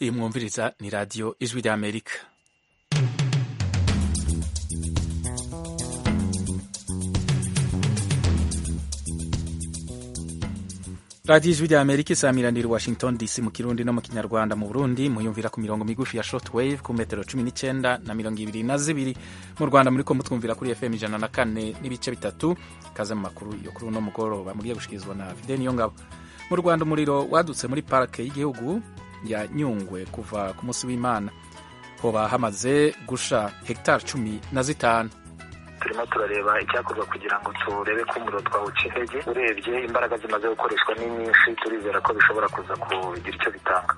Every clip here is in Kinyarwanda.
iyi mwumviriza ni radiyo ijwi ry'amerika radiyo ijwi ry'amerika isamiranira i washington dc mu kirundi no mu kinyarwanda mu burundi muyumvira ku mirongo migufi ya shortwave ku metero cumi n'icyenda na mirongo ibiri na zibiri mu rwanda muri ko mutwumvira kuri fm ijana na kane n'ibice bitatu kaze mu makuru yo kuri uno mugoroba muriye gushikirizwa na fideni yongabo mu rwanda umuriro wadutse muri parike y'igihugu ya nyungwe kuva ku munsi w'imana hoba hamaze gusha hegitari cumi na zitanu turimo turareba icyakorwa kugira ngo turebe ko umuriro twawuca intege urebye imbaraga zimaze gukoreshwa ni nyinshi turizera ko bishobora kuza kugira icyo bitanga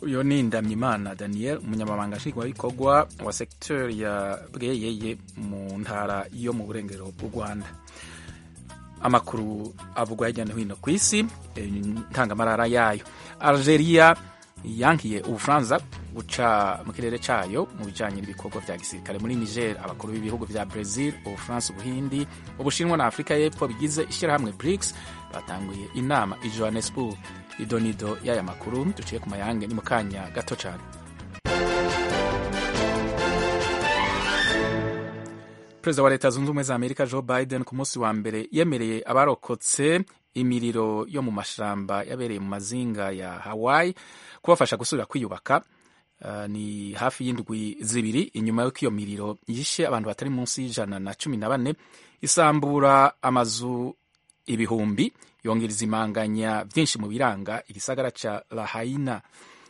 uyu ni ndamyimana daniel umunyamabanga nshingwabikorwa wa segiteri ya bweyeye mu ntara yo mu burengero bw'u rwanda amakuru avugwa hirya no hino ku isi ntangamarara yayo algeria yankiye ubufaransa guca mu kirere cyayo mu bijyanye n'ibikorwa bya gisirikare muri niger abakuru b'ibihugu bya brazil ubufaransa ubuhindi ubushinwa na afurika y'epfo bigize ishyirahamwe brics batanguye inama i johannesburg idonido y'aya makuru duciye ku mayange ni mu kanya gato cyane perezida wa leta zunze ubumwe za amerika joe biden ku munsi wa mbere yemereye abarokotse imiriro yo mu mashyamba yabereye mu mazinga ya hawaii kubafasha gusubira kwiyubaka uh, ni hafi y'indwi zibiri inyuma y'uko iyo miriro yishe abantu batari munsi y'ijana na cumi na bane isambura amazu ibihumbi yongereza imanganya byinshi mu biranga igisagara cya lahaina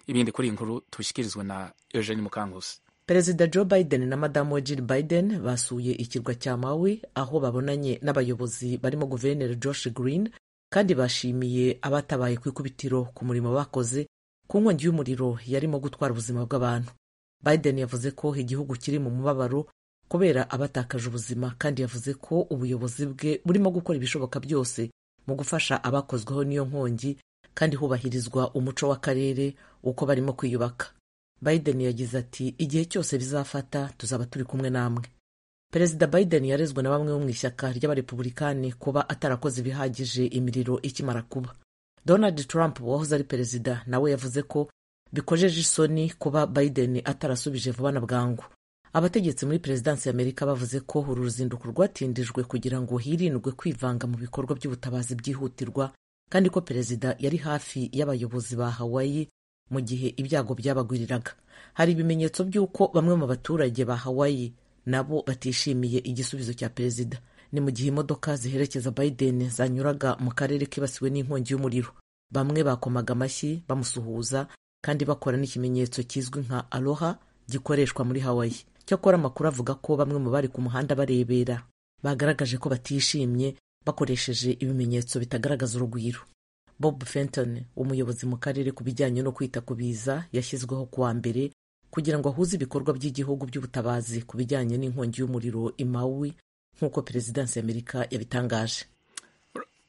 ibindi kuri inkuru tubishyikirizwe na eugene mukanguzi perezida joe biden na madamu we jill biden basuye ikirwa cya mawi aho babonanye n'abayobozi barimo guverineri josh green kandi bashimiye abatabaye ku ikubitiro ku murimo bakoze ku nkongi y'umuriro yarimo gutwara ubuzima bw'abantu biden yavuze ko igihugu kiri mu mubabaro kubera abatakaje ubuzima kandi yavuze ko ubuyobozi bwe burimo gukora ibishoboka byose mu gufasha abakozweho n'iyo nkongi kandi hubahirizwa umuco w'akarere uko barimo kwiyubaka biden yagize ati igihe cyose bizafata tuzaba turi kumwe namwe perezida biden yarezwe na bamwe bo mu ishyaka ry'abarepubulikani kuba atarakoze ibihagije imiriro ikimara kuba donald trump wahoze ari perezida nawe yavuze ko bikojeje isoni kuba biden atarasubije vuba na bwangu abategetsi muri perezidansi y'amerika bavuze ko uru ruzinduko rwatindijwe kugira ngo hirindwe kwivanga mu bikorwa by'ubutabazi byihutirwa kandi ko perezida yari hafi y'abayobozi ba hawaii mu gihe ibyago byabagwiriraga hari ibimenyetso by'uko bamwe mu baturage ba hawaii nabo batishimiye igisubizo cya perezida ni mu gihe imodoka ziherekeza biden zanyuraga mu karere kibasiwe n'inkongi y'umuriro bamwe bakomaga amashyi bamusuhuza kandi bakora n'ikimenyetso kizwi nka aloha gikoreshwa muri hawaii cyakora amakuru avuga ko bamwe mu bari ku muhanda barebera bagaragaje ko batishimye bakoresheje ibimenyetso bitagaragaza urugwiro bob fenton umuyobozi mu karere ku bijyanye no kwita ku biza yashyizweho kuwa mbere kugira ngo ahuze ibikorwa by'igihugu by'ubutabazi ku bijyanye n'inkongi y'umuriro imawi nk'uko perezidansi y'amerika yabitangaje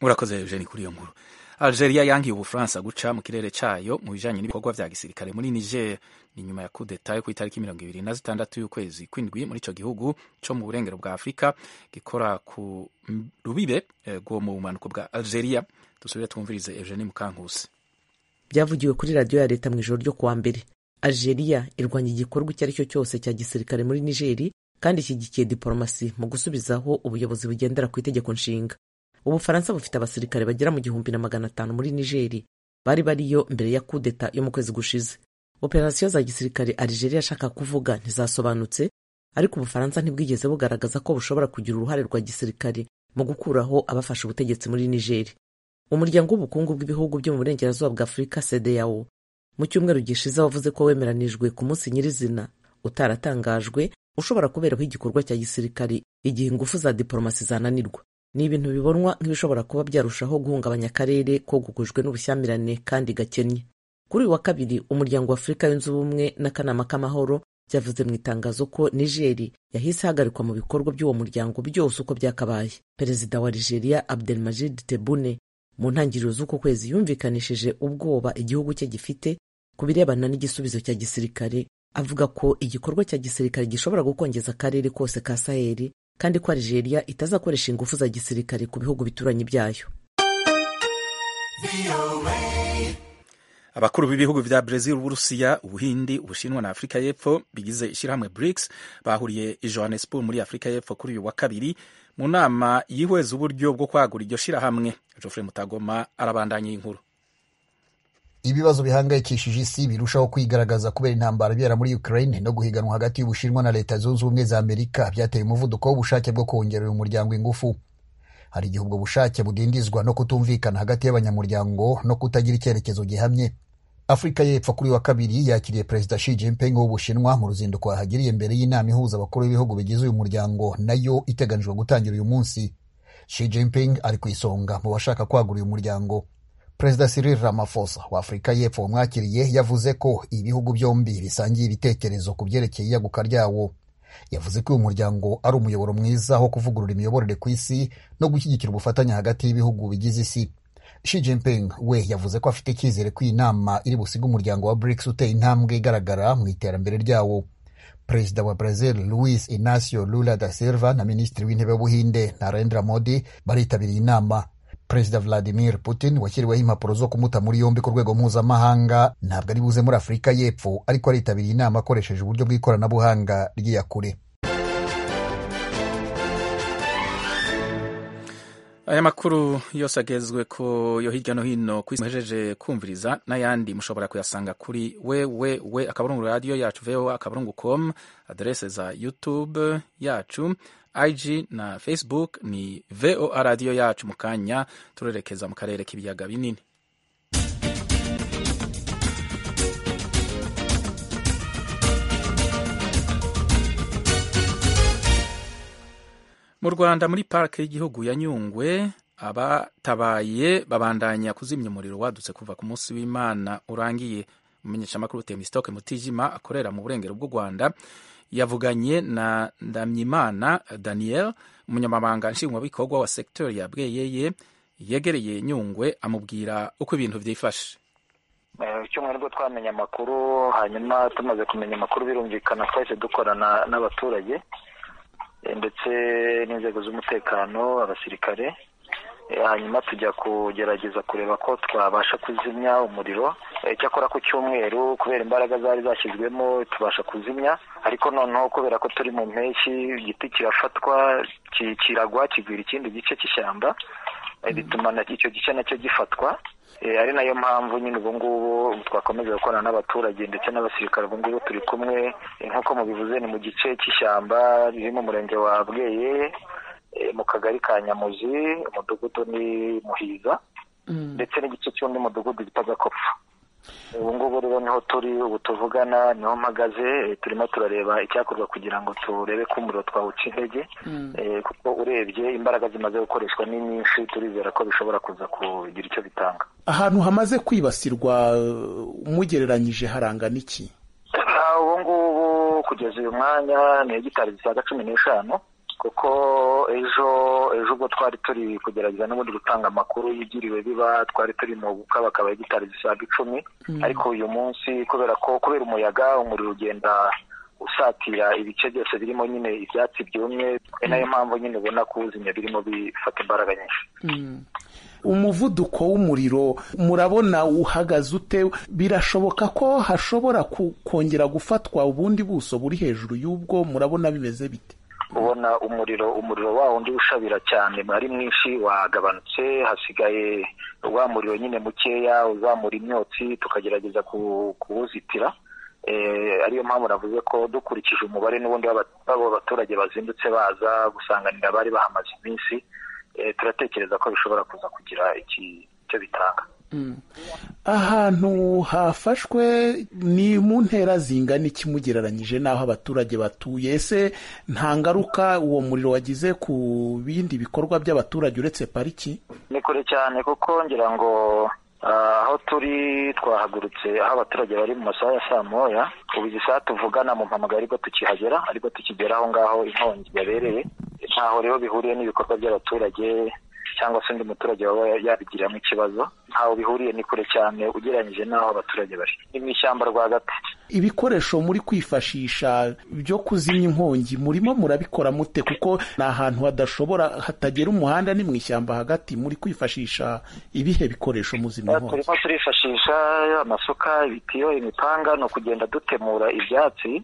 murakoze eugene kuri iyo nkuru algeria yangiye ubufaransa guca mu kirere cyayo mu bijyanye n'ibikorwa bya gisirikare muri niger ni nyuma ya kudeta yo ku itariki mirongo ibiri na zitandatu y'ukwezi kw'indwi muri icyo gihugu cyo mu burengero bwa afurika gikora ku rubibe rwo mu bumanuko bwa algeria dusubire twumvirize eugene mukankusi byavugiwe kuri radiyo ya leta mu ijoro ryo kuwa mbere algeria irwanya igikorwa icyo ari cyo cyose cya gisirikare muri nigeri kandi ishyigikiye diporomasi mu gusubizaho ubuyobozi bugendera ku itegeko nshinga ubufaransa bufite abasirikare bagera mu gihumbi na magana atanu muri nigeri bari bariyo mbere ya kudeta yo mu kwezi gushize operasiyo za gisirikare algeria ashaka kuvuga ntizasobanutse ariko ubufaransa ntibwigeze bugaragaza ko bushobora kugira uruhare rwa gisirikare mu gukuraho abafashe ubutegetsi muri nigeri umuryango w'ubukungu bw'ibihugu byo mu burengerazuba bwa afurika sedeyawo mu cyumweru gishize wavuze ko wemeranijwe ku munsi nyirizina utaratangajwe ushobora kuberaho igikorwa cya gisirikare igihe ingufu za diporomasi zananirwa ni ibintu bibonwa nk'ibishobora kuba byarushaho guhungabanya akarere kogugujwe n'ubushyamirane kandi gakennye kuri uyu wa kabiri umuryango wa afurika yunze ubumwe n'akanama k'amahoro byavuze mu itangazo ko nigeri yahise ihagarikwa mu bikorwa by'uwo muryango byose uko byakabaye perezida wa nigeria abdelmajid tebune mu ntangiriro z'uku kwezi yumvikanishije ubwoba igihugu cye gifite ku birebana n'igisubizo cya gisirikare avuga ko igikorwa cya gisirikare gishobora gukongeza akarere kose ka saheli kandi ko Algeria itazakoresha ingufu za gisirikare ku bihugu bituranyi byayo abakuru b'ibihugu vya Brazil, Uburusiya, Ubuhindi, Ubushinwa na Afurika y'Epfo bigize ishirahamwe BRICS bahuriye i Johannesburg muri Afurika y'Epfo kuri uyu wa kabiri mu nama yihweza uburyo bwo kwagura iryo shirahamwe. Geoffrey Mutagoma arabandanya iyi nkuru. ibibazo bihangayikishije isi birushaho kwigaragaza kubera intambara ibera muri ukraine no guhiganwa hagati y'ubushinwa na leta zunze ubumwe za amerika byateye umuvuduko w'ubushake bwo kongerera umuryango ingufu hari igihe ubwo bushake budindizwa no kutumvikana hagati y'abanyamuryango no kutagira icyerekezo gihamye afurika y'epfo kuri wa kabiri yakiriye perezida shi jinping w'ubushinwa mu ruzinduko yahagiriye mbere y'inama ihuza abakuru b'ibihugu bigize uyu muryango nayo iteganijwe gutangira uyu munsi shi jinping ari ku isonga mu bashaka kwagura uyu muryango perezida Cyril Ramaphosa wa Afurika y'Epfo wamwakiriye yavuze ko ibihugu byombi bisangiye ibitekerezo ku byerekeye iyaguka ryawo yavuze ko uyu muryango ari umuyoboro mwiza wo kuvugurura imiyoborere ku isi no gushyigikira ubufatanye hagati y'ibihugu bigize isi Xi Jinping we yavuze ko afite icyizere ko iyi nama iri busiga umuryango wa BRICS uteye intambwe igaragara mu iterambere ryawo perezida wa brazil luis inacio lula da silva na minisitiri w'intebe w'ubuhinde narendra modi baritabiriye inama perezida vladimir putin washyiriweho impapuro zo kumuta muri yombi ku rwego mpuzamahanga ntabwo ari buze muri afurika y'epfo ariko aritabiriye inama akoresheje uburyo bw'ikoranabuhanga ry'iyakure aya makuru yose agezwe ko yo hirya no hino ku isi muhejeje kumviriza n'ayandi mushobora kuyasanga kuri wewewe akaburungu radiyo yacu voa akaburungu com aderese za youtube yacu ig na facebook ni voa radiyo yacu mu kanya turerekeza mu karere k'ibiyaga binini mu rwanda muri parike y'igihugu ya nyungwe abatabaye babandanya kuzimya umuriro wadutse kuva ku munsi w'imana urangiye umumenyeshamakuru temisitoke mutijima akorera mu burengero bw'u rwanda yavuganye na ndamyimana daniel umunyamabanga nshingwabikorwa wa sekiteri ya bweyeye yegereye nyungwe amubwira uko ibintu byifashe icyumweru nibwo twamenya amakuru hanyuma tumaze kumenya amakuru birumvikana twahise dukorana n'abaturage ndetse n'inzego z'umutekano abasirikare hanyuma tujya kugerageza kureba ko twabasha kuzimya umuriro icyakora ku cyumweru kubera imbaraga zari zashyizwemo tubasha kuzimya ariko noneho kubera ko turi mu mpeshyi igiti kirafatwa kiragwa kigwira ikindi gice cy'ishyamba bituma icyo gice nacyo gifatwa ari nayo mpamvu nyine ubu ngubu twakomeza gukorana n'abaturage ndetse n'abasirikare ubu ngubu turi kumwe nk'uko mubivuze ni mu gice cy'ishyamba riri mu murenge wa bweye mu kagari ka nyamuzi umudugudu ni muhiza ndetse n'igice cy'undi mudugudu bita gakopfu ubu ngubu rero niho turi ubu tuvugana niho mpagaze turimo turareba icyakorwa kugira ngo turebe ko umuriro twawuca intege kuko urebye imbaraga zimaze gukoreshwa ni nyinshi turizera ko bishobora kuza kugira icyo bitanga ahantu hamaze kwibasirwa umugereranyije haranga n'iki ubu ngubu kugeza uyu mwanya ni hegitari zisaga cumi n'eshanu kuko ejo ejo ubwo twari turi kugerageza n'ubundi gutanga amakuru yigiriwe biba twari turi mu gukabakaba hegitari zisaga icumi ariko uyu munsi kubera ko kubera umuyaga umuriro ugenda usatira ibice byose birimo nyine ibyatsi byumye ni nayo mpamvu nyine ubona kuwuzimya birimo bifata imbaraga nyinshi umuvuduko w'umuriro murabona uhagaze ute birashoboka ko hashobora kongera gufatwa ubundi buso buri hejuru y'ubwo murabona bimeze bite ubona umuriro umuriro wa wundi ushabira cyane ari mwinshi wagabanutse hasigaye wa muriro nyine mukeya uzamura imyotsi tukagerageza kuwuzitira ariyo mpamvu navuze ko dukurikije umubare n'ubundi b'abo baturage bazindutse baza gusanganira abari bahamaze iminsi turatekereza ko bishobora kuza kugira icyo bitanga ahantu hafashwe ni mu ntera zingana iki mugereranyije n'aho abaturage batuye ese nta ngaruka uwo muriro wagize ku bindi bikorwa by'abaturage uretse pariki ni kure cyane kuko ngira ngo aho turi twahagurutse aho abaturage bari mu masaha ya saa moya ubu izi saha tuvugana mu mpamagara ariko tukihagera ariko tukigera aho ngaho inkongi yabereye ntaho rero bihuriye n'ibikorwa by'abaturage cyangwa se undi muturage waba yabigiramo ikibazo ntaho bihuriye ni kure cyane ugereranyije n'aho abaturage bari ni mu ishyamba rwagati ibikoresho muri kwifashisha byo kuzimya inkongi murimo murabikora mute kuko ni ahantu hadashobora hatagera umuhanda ni mu ishyamba hagati muri kwifashisha ibihe bikoresho muzimya inkongi turimo turifashisha amasuka ibitiyo imipanga ni ukugenda dutemura ibyatsi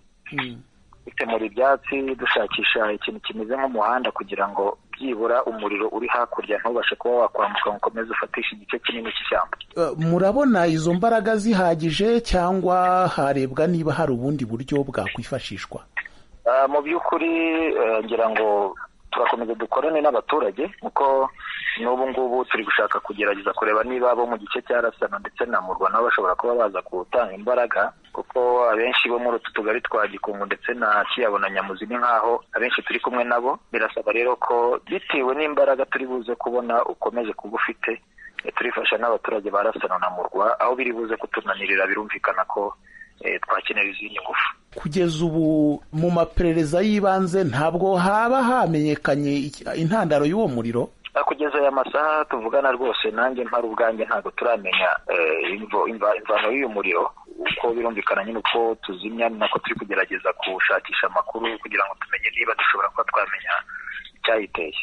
dutemura ibyatsi dushakisha ikintu kimeze nk'umuhanda kugira ngo byibura umuriro uri hakurya ntubashe kuba wakwambuka ngo ukomeze ufatishe igice kinini cy'ishyamba Uh, murabona izo mbaraga zihagije cyangwa harebwa niba hari ubundi buryo bwakwifashishwa Ah, mu by'ukuri eh, ngira ngo turakomeza dukorane n'abaturage kuko n'ubu ngubu turi gushaka kugerageza kureba niba bo mu gice cya rasana ndetse na murwa nabo bashobora kuba baza gutanga imbaraga kuko abenshi bo muri utu tugari twa gikungu ndetse na kiyabo na nyamuzi ni nk'aho abenshi turi kumwe nabo birasaba rero ko bitewe n'imbaraga turi buze kubona ukomeje kuba ufite eh, turifasha n'abaturage ba rasana na murwa aho biri buze kutunanirira birumvikana ko eh, twakenera izindi ngufu kugeza ubu mu maperereza y'ibanze ntabwo haba hamenyekanye iki- intandaro y'uwo muriro Ah, kugeza aya masaha tuvugana rwose nanjye mpari ubwanjye ntabwo turamenya eh, imvo- imva- imvano y'uyu muriro uko birumvikana nyine uko tuzimya ni nako turi kugerageza gushakisha amakuru kugira ngo tumenye niba dushobora kuba twamenya icyayiteye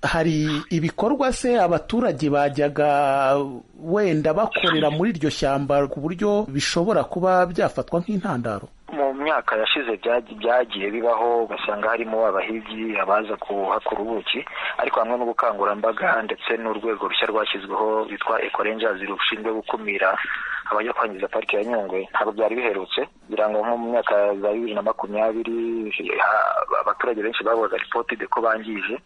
hari ibikorwa se abaturage bajyaga wenda bakorera muri iryo shyamba ku buryo bishobora kuba byafatwa nk'intandaro mu myaka yashize byagi- byagiye bibaho ugasanga harimo abahigi abaza kuhakura ubuki ariko hamwe n'ubukangurambaga ndetse n'urwego rushya rwashyizweho rwitwa ecorenjas rushinzwe gukumira abajya kwangiza parike ya nyungwe ntabwo byari biherutse kugira ngo nko mu myaka za bibiri na makumyabiri ha- abaturage benshi babaga ripotide ko bangije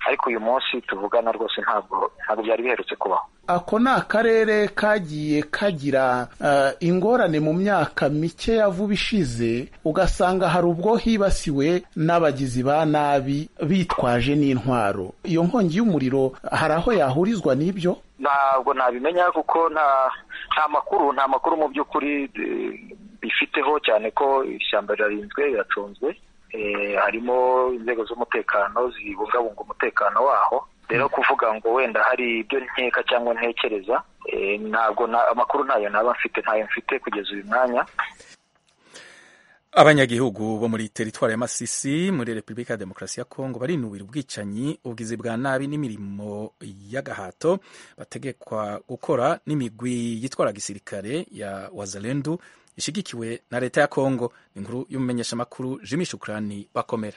ariko uyu munsi tuvugana rwose ntabwo ntabwo byari biherutse kubaho ako ni akarere kagiye kagira eh, ingorane mu myaka mike ya vuba ishize ugasanga hari ubwo hibasiwe n'abagizi ba nabi bitwaje n'intwaro iyo nkongi y'umuriro hari aho yahurizwa n'ibyo ntabwo nabimenya kuko nta nta makuru nta makuru mu by'ukuri eh, bifiteho cyane ko ishyamba rirarinzwe riracunzwe Eh, harimo inzego z'umutekano zibungabunga umutekano waho rero kuvuga ngo wenda hari ibyo nkeka cyangwa ntekereza eh, ntabwo na- amakuru ntayo naba mfite ntayo mfite kugeza uyu mwanya abanyagihugu bo muri teritwari ya masisi muri repubulika ya demokarasi ya kongo barinubira ubwicanyi ubwizi bwa nabi n'imirimo y'agahato bategekwa gukora n'imigwi yitwara gisirikare ya wazalendu ishyigikiwe na leta ya kongo inkuru y'umumenyeshamakuru jimmy shukurani bakomera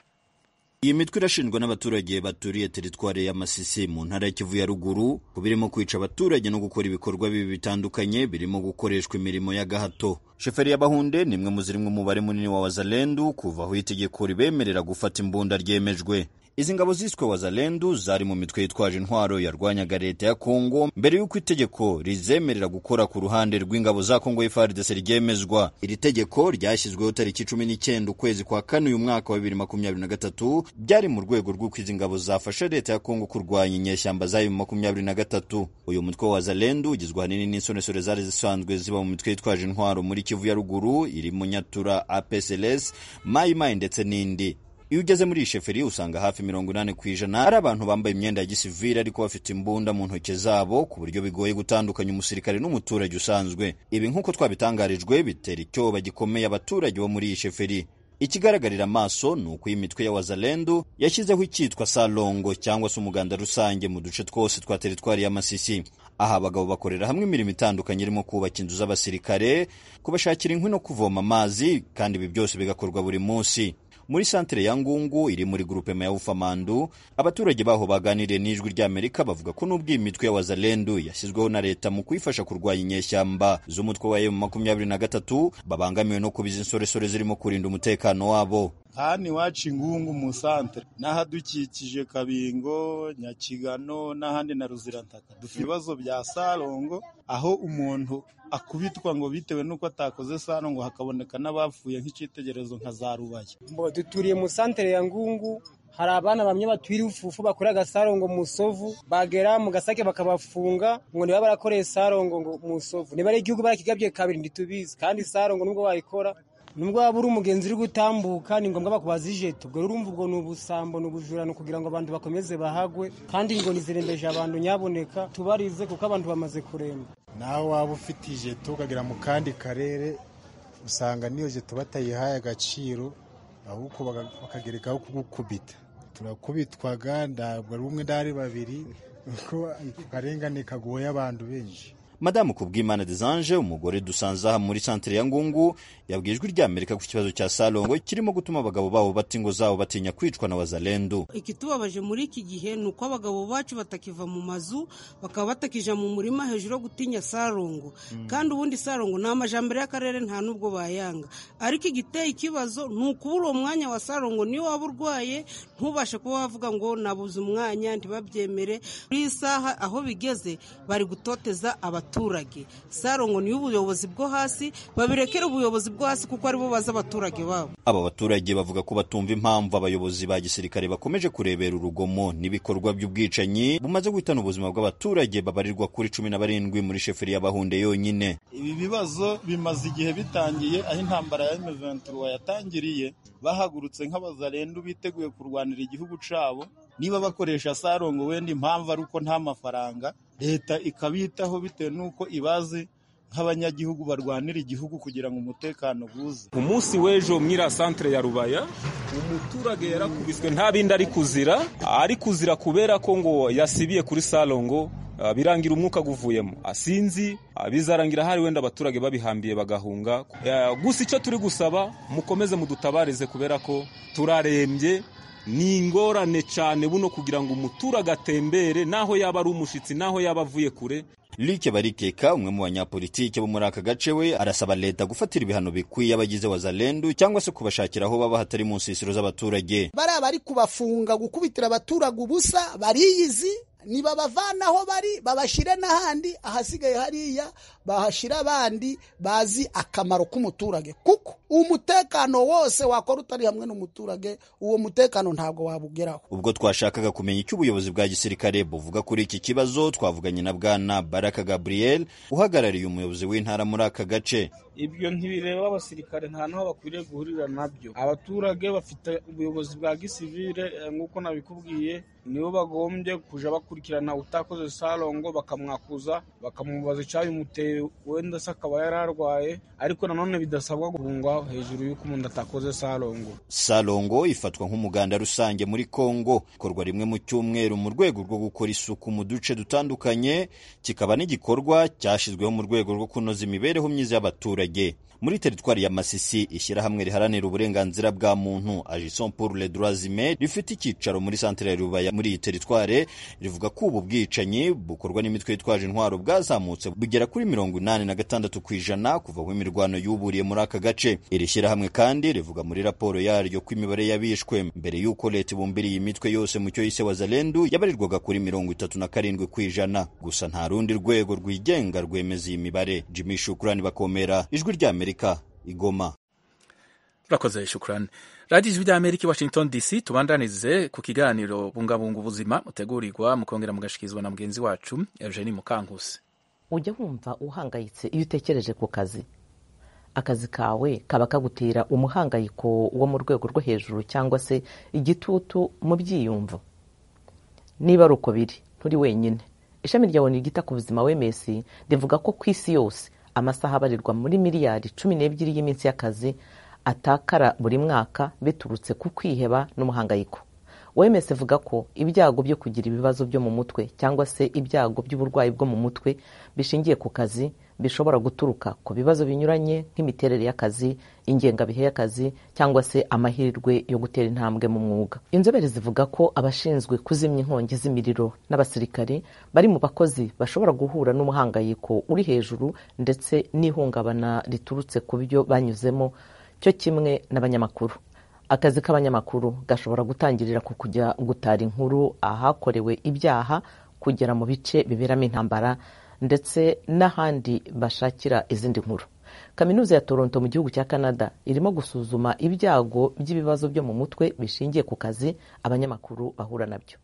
iyi mitwe irashinjwa n'abaturage baturiye teritwari ya Masisi mu ntara ya Kivu ya ruguru ku birimo kwica abaturage no gukora ibikorwa bibi bitandukanye birimo gukoreshwa imirimo y'agahato sheferi y'abahunde ni imwe mu ziri mu mubare munini wa wazalendu kuva aho itegeko ribemerera gufata imbunda ryemejwe izi ngabo ziswe wazalendu zari mu mitwe yitwaje intwaro yarwanyaga leta ya kongo mbere y'uko itegeko rizemerera gukora ku ruhande rw'ingabo za kongo y'ifardese ryemezwa iri tegeko ryashyizweho tariki cumi n'icyenda ukwezi kwa kane uyu mwaka wa bibiri makumyabiri na gatatu byari mu rwego rw'uko izi ngabo zafasha leta ya kongo kurwanya inyeshyamba zayo mu makumyabiri na gatatu uyu mutwe wa wazalendu ugizwe ahanini n'insoresore zari zisanzwe ziba mu mitwe yitwaje intwaro muri kivu ya ruguru irimo nyatura apsls mayimayi ndetse n'indi iyo ugeze muri iyi sheferi usanga hafi mirongo inani ku ijana ari abantu bambaye imyenda ya gisivili ariko bafite imbunda mu ntoki zabo ku buryo bigoye gutandukanya umusirikare n'umuturage usanzwe ibi nk'uko twabitangarijwe bitera icyoba gikomeye abaturage bo muri iyi sheferi ikigaragarira amaso ni uko iyi mitwe ya wazalendu yashyizeho icyitwa salongo cyangwa se umuganda rusange mu duce twose twa teritwari ya masisi aha abagabo bakorera hamwe imirimo itandukanye irimo kubaka inzu z'abasirikare kubashakira inkwi no kuvoma amazi kandi ibi byose bigakorwa buri munsi muri santere ya ngungu iri muri grupema ya ufamandu abaturage baho baganiriye n'ijwi ry'amerika bavuga ko n'ubwo iyi mitwe ya wazalendu yashyizweho na leta mu kuyifasha kurwanya inyeshyamba z'umutwe wa emu makumyabiri na gatatu babangamiwe no kuba izi nsoresore zirimo kurinda umutekano wabo hano iwacu ingungu mu santere n'ahadukikije kabingo nyakigano n'ahandi na ruzirantaka dufite ibibazo bya sarongo aho umuntu akubitwa ngo bitewe n'uko atakoze sarongo hakaboneka n'abapfuye nk'icyitegererezo nka za rubaye Mbo duturiye mu santere ya Ngungu hari abana bamwe batwira ufufu bakora agasarongo mu sovu bagera mu gasake bakabafunga ngo niba barakoreye sarongo ngo mu sovu niba ari igihugu barikigabye kabiri ntitubizi kandi sarongo nubwo wayikora nubwo waba uri umugenzi uri gutambuka ni ngombwa bakubaza ijeto ubwo urumva ubwo ni ubusambo ni ubujurano kugira ngo abantu bakomeze bahagwe kandi ingoni zirembeje abantu nyaboneka tubarize kuko abantu bamaze kuremba nawe waba ufite ijeto ukagera mu kandi karere usanga n'iyo jeto batayihaye agaciro ahubwo baga- bakagerekaho kugukubita turakubitwaga ntabwo ari umwe ndari babiri kuko akarengane kagoye abantu benshi madamu kubwimana desange umugore dusanze aha muri santire ya ngungu yabwiye ijwi rya amerika ku kibazo cya salongo kirimo gutuma abagabo babo bata ingo zabo batinya kwicwa na wazalendu ikitubabaje muri iki gihe ni uko abagabo bacu batakiva mu mazu bakaba batakija mu murima hejuru yo gutinya sarongo kandi ubundi sarongo ni amajambere y'akarere nta n'ubwo bayanga ariko igiteye ikibazo ni ukubura uwo mwanya wa sarongo niyo waba urwaye ntubashe kuba wavuga ngo nabuze umwanya ntibabyemere kuri iyi saha aho bigeze bari gutoteza abaturage sarongo niyo ubuyobozi bwo hasi babirekere ubuyobozi bwo hasi kuko aribo bazi abaturage babo aba baturage bavuga ko batumva impamvu abayobozi ba gisirikare bakomeje kurebera urugomo n'ibikorwa by'ubwicanyi bumaze guhitana ubuzima bw'abaturage babarirwa kuri cumi na barindwi muri sheferi y'abahunde yonyine ibi bibazo bimaze igihe bitangiye aho intambara ya M23 yatangiriye bahagurutse nk'abazarendu biteguye kurwanira igihugu cyabo niba bakoresha sarongo wenda impamvu ari uko nta mafaranga leta ikabitaho bitewe n'uko ibazi nk'abanyagihugu barwanira igihugu kugira ngo umutekano buze ku munsi w'ejo mwiriya santire ya rubaya umuturage yarakubiswe nta bindi ari kuzira ari kuzira kubera ko ngo yasibiye kuri salongo ah, birangira umwuka guvuyemo asinzi ah, bizarangira hari wenda abaturage babihambiye bagahunga Ah, gusa icyo turi gusaba mukomeze mudutabarize kubera ko turarembye ni ingorane cyane buno kugira ngo umuturage atembere naho yaba ari umushitsi naho yaba avuye kure Like Barikeka umwe mu banyapolitike bo muri aka gace we arasaba leta gufatira ibihano bikwiye abagize wazalendu cyangwa se kubashakira aho baba hatari mu nsisiro z'abaturage bariya bari kubafunga gukubitira abaturage ubusa bariyizi nibabavana aho bari babashyire n'ahandi ahasigaye hariya bahashyira abandi bazi akamaro k'umuturage kuko umutekano wose wakora utari hamwe n'umuturage uwo mutekano ntabwo wabugeraho ubwo twashakaga kumenya icyo ubuyobozi bwa gisirikare buvuga kuri iki kibazo twavuganye na bwana baraka gabriel uhagarariye umuyobozi w'intara muri aka gace ibyo ntibireba abasirikare nta n'aho bakwiriye guhurira nabyo abaturage bafite ubuyobozi bwa gisivire eh, nk'uko nabikubwiye nibo bagombye kuja bakurikirana utakoze sarongo bakamwakuza bakamubaza icyabimuteye wenda se akaba yari arwaye ariko nanone bidasabwa guhunga hejuru y'uko umuntu atakoze sarongo salongo ifatwa nk'umuganda rusange muri kongo ikorwa rimwe mu cyumweru mu rwego rwo gukora isuku mu duce dutandukanye kikaba n'igikorwa cyashyizweho mu rwego rwo kunoza imibereho myiza y'abaturage muri teritwari ya masisi ishyirahamwe riharanira uburenganzira bwa muntu agison pour les droits humains rifite icyicaro muri santere ya rubaya muri iyi teritware rivuga ko ubu bwicanyi bukorwa n'imitwe yitwaje intwaro bwazamutse bugera kuri mirongo inani na gatandatu ku ijana kuva aho imirwano yuburiye muri aka gace iri shyirahamwe kandi rivuga muri raporo yaryo ko imibare y'abishwe mbere y'uko leta ibumbiriye imitwe yose mu cyo yise wazalendu yabarirwaga kuri mirongo itatu na karindwi ku ijana gusa nta rundi rwego rwigenga rwemeza iyi mibare jimmy shukurani bakomera ijwi ry'amerika igoma turakoze shukurani radiyo ijwi ry'amerika i washington dc tubandanize ku kiganiro bungabunga ubuzima mutegurirwa mukongera mugashyikirizwa na mugenzi wacu eugenie mukankusi ujya wumva uhangayitse iyo utekereje ku kazi akazi kawe kaba kagutera umuhangayiko wo mu rwego rwo hejuru cyangwa se igitutu mu byiyumvo niba ari uko biri nturi wenyine ishami ryawe ryita ku buzima wms rivuga ko ku isi yose amasaha abarirwa muri miliyari cumi n'ebyiri y'iminsi y'akazi atakara buri mwaka biturutse ku kwiheba n'umuhangayiko wemes ivuga ko ibyago byo kugira ibibazo byo mu mutwe cyangwa se ibyago by'uburwayi bwo mu mutwe bishingiye ku kazi bishobora guturuka ku bibazo binyuranye nk'imiterere y'akazi ingengabihe y'akazi cyangwa se amahirwe yo gutera intambwe mu mwuga inzobere zivuga ko abashinzwe kuzimya inkongi z'imiriro n'abasirikari bari mu bakozi bashobora guhura n'umuhangayiko uri hejuru ndetse n'ihungabana riturutse ku byo banyuzemo cyo kimwe n'abanyamakuru akazi k'abanyamakuru gashobora gutangirira ku kujya gutara inkuru ahakorewe ibyaha kugera mu bice biberamo intambara ndetse n'ahandi bashakira izindi nkuru kaminuza ya toronto mu gihugu cya canada irimo gusuzuma ibyago by'ibibazo byo mu mutwe bishingiye ku kazi abanyamakuru bahura nabyo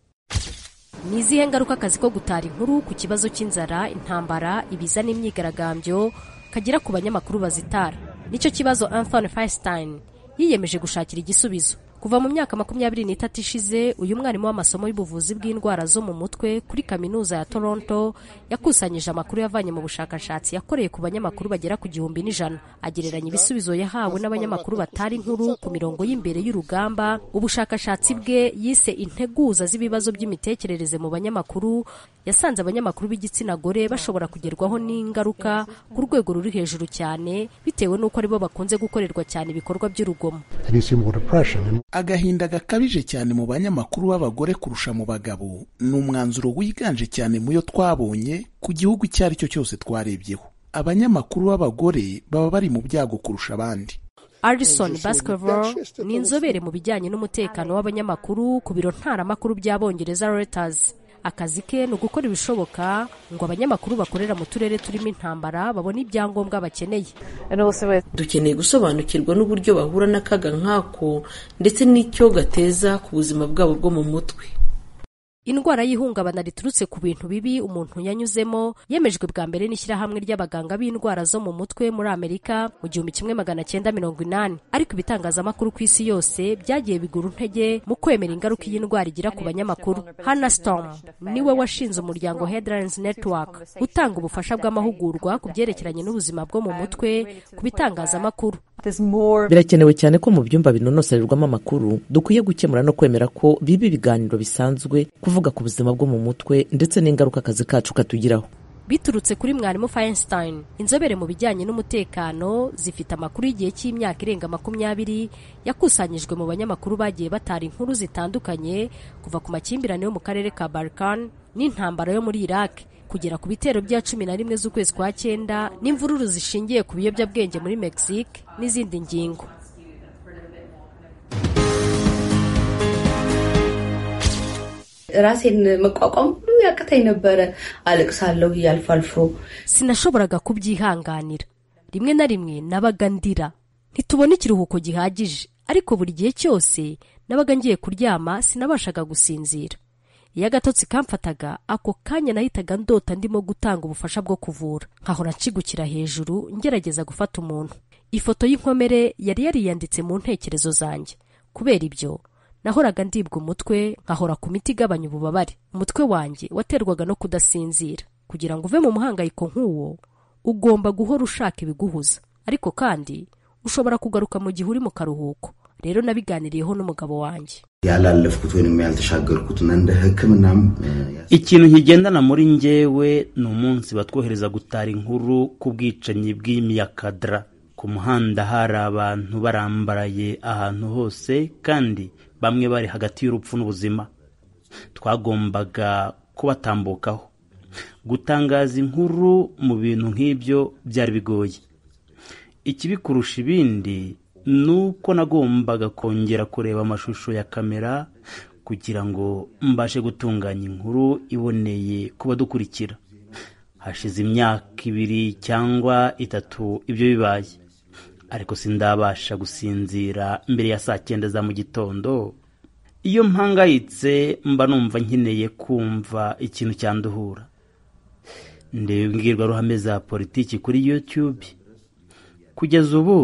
ni izihe ngaruka akazi ko gutara inkuru ku kibazo cy'inzara intambara ibiza n'imyigaragambyo kagira ku banyamakuru bazitara nicyo kibazo Anthony Feinstein yiyemeje gushakira igisubizo kuva mu myaka makumyabiri n'itatu ishize uyu mwarimu w'amasomo y'ubuvuzi bw'indwara zo mu mutwe kuri kaminuza ya toronto yakusanyije amakuru yavanye mu bushakashatsi yakoreye ku banyamakuru bagera ku gihumbi n'ijana agereranya ibisubizo yahawe n'abanyamakuru batari inkuru ku mirongo y'imbere y'urugamba ubushakashatsi bwe yise integuza z'ibibazo by'imitekerereze mu banyamakuru yasanze abanyamakuru b'igitsina gore bashobora kugerwaho n'ingaruka ku rwego ruri hejuru cyane bitewe n'uko aribo bakunze gukorerwa cyane ibikorwa by'urugomo agahinda gakabije cyane mu banyamakuru b'abagore kurusha mu bagabo ni umwanzuro wiganje cyane mu yo twabonye ku gihugu icyo ari cyo cyose twarebyeho abanyamakuru b'abagore baba bari mu byago kurusha abandi Alison Baskerville ni inzobere mu bijyanye n'umutekano w'abanyamakuru ku biro ntaramakuru by'abongereza Reuters akazi ke ni ugukora ibishoboka ngo abanyamakuru bakorera mu turere turimo intambara babone ibyangombwa bakeneye dukeneye gusobanukirwa n'uburyo bahura n'akaga nk'ako ndetse n'icyo gateza ku buzima bwabo bwo mu mutwe indwara y'ihungabana riturutse ku bintu bibi umuntu yanyuzemo yemejwe bwa mbere n'ishyirahamwe ry'abaganga b'indwara zo mu mutwe muri amerika mu gihumbi kimwe magana cyenda mirongo inani ariko ibitangazamakuru ku isi yose byagiye bigura intege mu kwemera ingaruka iyi ndwara igira ku banyamakuru hannah storm niwe washinze umuryango headlines network utanga ubufasha bw'amahugurwa ku byerekeranye n'ubuzima bwo mu mutwe ku bitangazamakuru birakenewe cyane ko mu byumba binonosererwamo amakuru dukwiye gukemura no kwemera ko biba ibiganiro bisanzwe kuvuga ku buzima bwo mu mutwe ndetse n'ingaruka akazi kacu katugiraho biturutse kuri mwarimu Feinstein inzobere mu bijyanye n'umutekano zifite amakuru y'igihe cy'imyaka irenga makumyabiri yakusanyijwe mu banyamakuru bagiye batara inkuru zitandukanye kuva ku makimbirane yo mu karere ka Balkan n'intambara yo muri Iraq kugera ku bitero bya cumi na rimwe z'ukwezi kwa cyenda n'imvururu zishingiye ku biyobyabwenge muri Mexique n'izindi ngingo ራሴን መቋቋም ሁሉ ያቅተኝ ነበረ። አለቅሳለሁ እያልፎ አልፎ sinashoboraga kubyihanganira rimwe na rimwe nabaga ndira ntitubona ikiruhuko gihagije ariko buri gihe cyose nabaga ngiye kuryama sinabashaga gusinzira iyo agatotsi kamfataga ako kanya nahitaga ndota ndimo gutanga ubufasha bwo kuvura nkahora nshigukira hejuru ngerageza gufata umuntu ifoto y'inkomere yari yariyanditse mu ntekerezo zanjye kubera ibyo nahoraga ndibwa umutwe nkahora ku miti igabanya ububabare umutwe wanjye waterwaga no kudasinzira kugira ngo uve mu muhangayiko nk'uwo ugomba guhora ushaka ibiguhuza ariko kandi ushobora kugaruka mu gihe uri mu karuhuko rero nabiganiriyeho n'umugabo wanjye yalalafkuti weynim yaltashagarkuti nande hikiminam ikintu nkigendana muri njyewe ni umunsi batwohereza gutara inkuru ku bwicanyi bw'imyakadara ku muhanda hari abantu barambaraye ahantu hose kandi bamwe bari hagati y'urupfu n'ubuzima twagombaga kubatambukaho gutangaza inkuru mu bintu nk'ibyo byari bigoye ikibikurusha ibindi ni uko nagombaga kongera kureba amashusho ya kamera kugira ngo mbashe gutunganya inkuru iboneye ku badukurikira hashize imyaka ibiri cyangwa itatu ibyo bibaye ariko sindabasha gusinzira mbere ya saa cyenda za mu gitondo iyo mpangayitse mba numva nkeneye kumva ikintu cyanduhura ndeba imbwirwaruhame za politiki kuri youtube kugeza ubu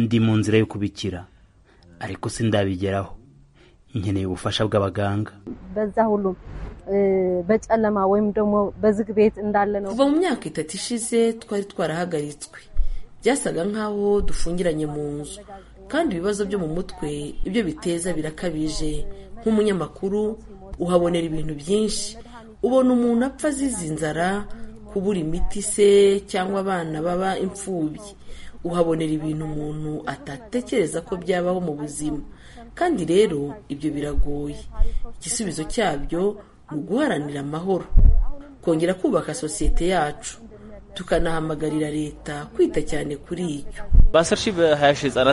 ndi mu nzira yo kubikira ariko sindabigeraho nkeneye ubufasha bw'abaganga በጨለማ ወይም ደግሞ በዝግ ቤት እንዳለ ነው kuva mu myaka itatu ishize twari twarahagaritswe byasaga nk'aho dufungiranye mu nzu kandi ibibazo byo mu mutwe ibyo biteza birakabije nk'umunyamakuru uhabonera ibintu byinshi ubona umuntu apfa azize inzara kubura imiti se cyangwa abana baba imfubyi uhabonera ibintu umuntu atatekereza ko byabaho mu buzima kandi rero ibyo biragoye igisubizo cyabyo ni uguharanira amahoro kongera kubaka sosiyete yacu tukanahamagarira leta kwita cyane kuri iyo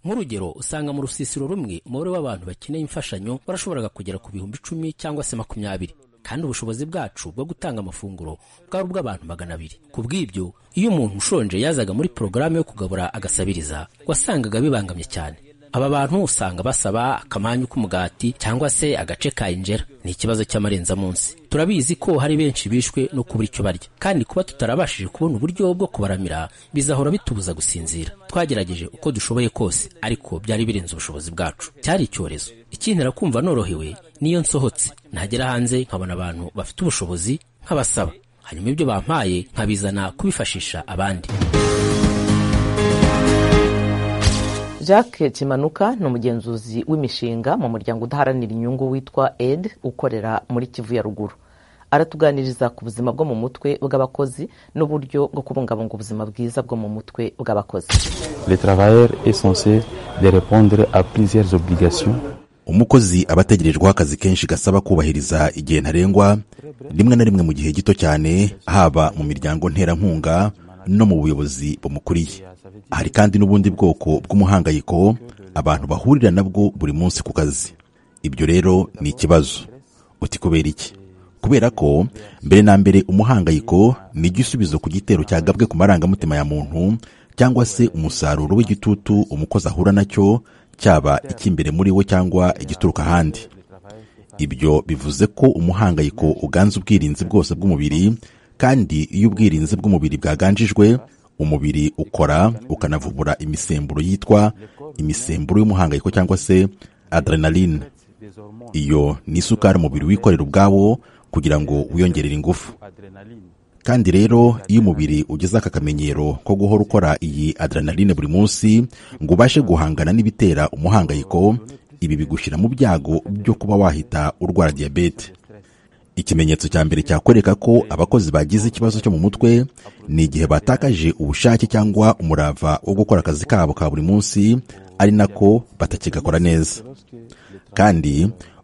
nk'urugero usanga mu rusisiro rumwe umubare w'abantu bakeneye imfashanyo barashoboraga kugera ku bihumbi icumi cyangwa se makumyabiri kandi ubushobozi bwacu bwo gutanga amafunguro bwari ubw'abantu magana abiri ku bw'ibyo iyo umuntu ushonje yazaga muri porogaramu yo kugabura agasabiriza wasangaga bibangamye cyane aba bantu usanga basaba akamanyu k'umugati cyangwa se agace ka injera ni ikibazo cy'amarenzamunsi turabizi ko hari benshi bishwe no kubura icyo barya kandi kuba tutarabashije kubona uburyo bwo kubaramira bizahora bitubuza gusinzira twagerageje uko dushoboye kose ariko byari birenze ubushobozi bwacu cyari icyorezo ikintera kumva norohewe niyo nsohotse nagera hanze nkabona abantu bafite ubushobozi nk'abasaba hanyuma ibyo bampaye nkabizana kubifashisha abandi jacques kimanuka ni umugenzuzi w'imishinga mu muryango udaharanira inyungu witwa ed ukorera muri kivu ya ruguru aratuganiriza ku buzima bwo mu mutwe bw'abakozi n'uburyo bwo kubungabunga ubuzima bwiza bwo mu mutwe bw'abakozi Le travailleur est censé de répondre à plusieurs obligations. umukozi aba ategerejweho akazi kenshi gasaba kubahiriza igihe ntarengwa rimwe na rimwe mu gihe gito cyane haba mu miryango nterankunga no mu buyobozi bumukuriye hari kandi n'ubundi bwoko bw'umuhangayiko abantu bahurira nabwo buri munsi ku kazi ibyo rero ni ikibazo uti kubera iki kubera ko mbere na mbere umuhangayiko ni igisubizo ku gitero cyagabwe ku marangamutima ya muntu cyangwa se umusaruro w'igitutu umukozi ahura nacyo cyaba icy'imbere muri we cyangwa igituruka ahandi ibyo bivuze ko umuhangayiko uganza ubwirinzi bwose bw'umubiri kandi iyo ubwirinzi bw'umubiri bwaganjijwe umubiri ukora ukanavubura imisemburo yitwa imisemburo y'umuhangayiko cyangwa se adrenaline iyo ni isukari umubiri wikorera ubwawo kugira ngo wiyongerere ingufu kandi rero iyo umubiri ugeze aka kamenyero ko guhora ukora iyi adrenaline buri munsi ngo ubashe guhangana n'ibitera umuhangayiko ibi bigushyira mu byago byo kuba wahita urwara diyabete ikimenyetso cya mbere cyakwereka ko abakozi bagize ikibazo cyo mu mutwe ni igihe batakaje ubushake cyangwa umurava wo gukora akazi kabo ka buri munsi ari nako batakigakora neza kandi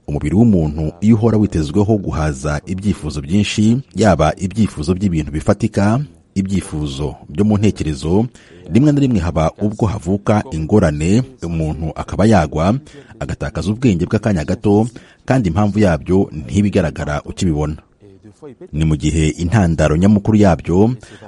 umubiri w'umuntu iyo uhora witezweho guhaza ibyifuzo byinshi yaba ibyifuzo by'ibintu bifatika ibyifuzo byo mu ntekerezo rimwe na rimwe haba ubwo havuka ingorane umuntu akaba yagwa agatakaza ubwenge bw'akanya gato kandi impamvu yabyo ntibigaragara ukibibona ni mu gihe intandaro nyamukuru yabyo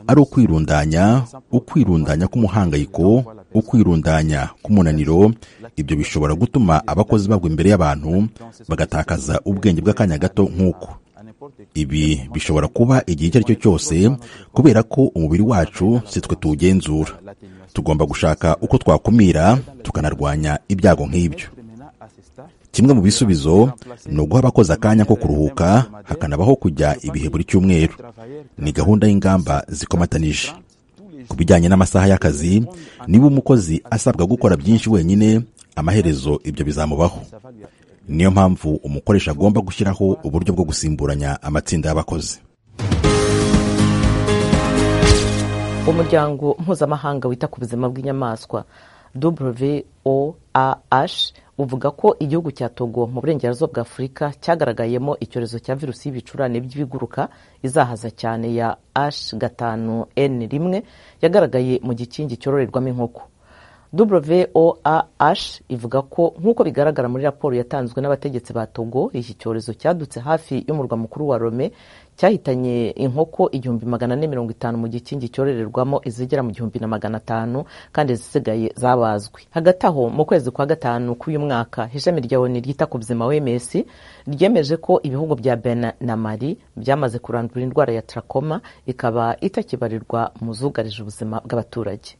ari ukwirundanya ukwirundanya k'umuhangayiko ukwirundanya k'umunaniro ibyo bishobora gutuma abakozi bagwa imbere y'abantu bagatakaza ubwenge bw'akanya gato nk'uko ibi bishobora kuba igihe icyo ari cyo cyose kubera ko umubiri wacu si twe tuwugenzura tugomba gushaka uko twakumira tukanarwanya ibyago nk'ibyo kimwe mu bisubizo ni uguha abakozi akanya ko kuruhuka hakanabaho kujya ibihe buri cyumweru ni gahunda y'ingamba zikomatanije ku bijyanye n'amasaha y'akazi niba umukozi asabwa gukora byinshi wenyine amaherezo ibyo bizamubaho niyo mpamvu umukoresha agomba gushyiraho uburyo bwo gusimburanya amatsinda y'abakozi umuryango mpuzamahanga wita ku buzima bw'inyamaswa WOAH uvuga ko igihugu cya togo mu burengerazuba bwa afurika cyagaragayemo icyorezo cya virusi y'ibicurane by'ibiguruka izahaza cyane ya h gatanu n rimwe yagaragaye mu gikingi cyororerwamo inkoko WOAH ivuga ko nk'uko bigaragara muri raporo yatanzwe n'abategetsi ba togo iki cyorezo cyadutse hafi y'umurwa mukuru wa rome cyahitanye inkoko igihumbi magana ane mirongo itanu mu gikingi cyororerwamo izigera mu gihumbi na magana atanu kandi izisigaye zabazwe hagati aho mu kwezi kwa gatanu k'uyu mwaka ishami rya oni ryita ku buzima wms ryemeje ko ibihugu bya bena na mari byamaze kurandura indwara ya trakoma ikaba itakibarirwa mu zugarije ubuzima bw'abaturage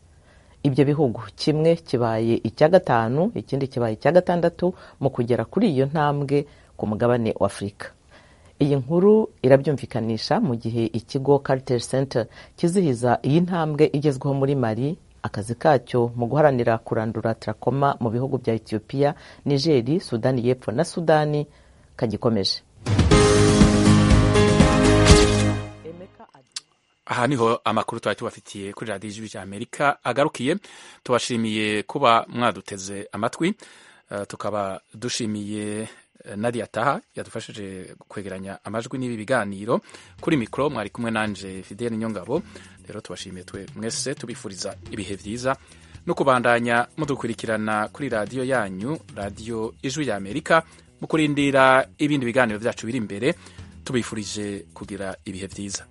ibyo bihugu kimwe kibaye icya gatanu ikindi kibaye icya gatandatu mu kugera kuri iyo ntambwe ku mugabane wa afurika iyi nkuru irabyumvikanisha mu gihe ikigo Carter Center kizihiza iyi ntambwe igezweho muri Mali akazi kacyo mu guharanira kurandura trakoma mu bihugu bya Ethiopia, Niger, Sudani y'Epfo na Sudani kagikomeje aha niho amakuru twari tubafitiye kuri radiyo ijwi rya amerika agarukiye tubashimiye kuba mwaduteze amatwi tukaba dushimiye nadia taha yadufashije kwegeranya amajwi n'ibi biganiro kuri mikoro mwari kumwe nanje fidele nyongabo rero tubashimiye twe mwese tubifuriza ibihe byiza no kubandanya mudukurikirana kuri radiyo yanyu radiyo ijwi rya amerika mu kurindira ibindi biganiro byacu biri imbere tubifurije kugira ibihe byiza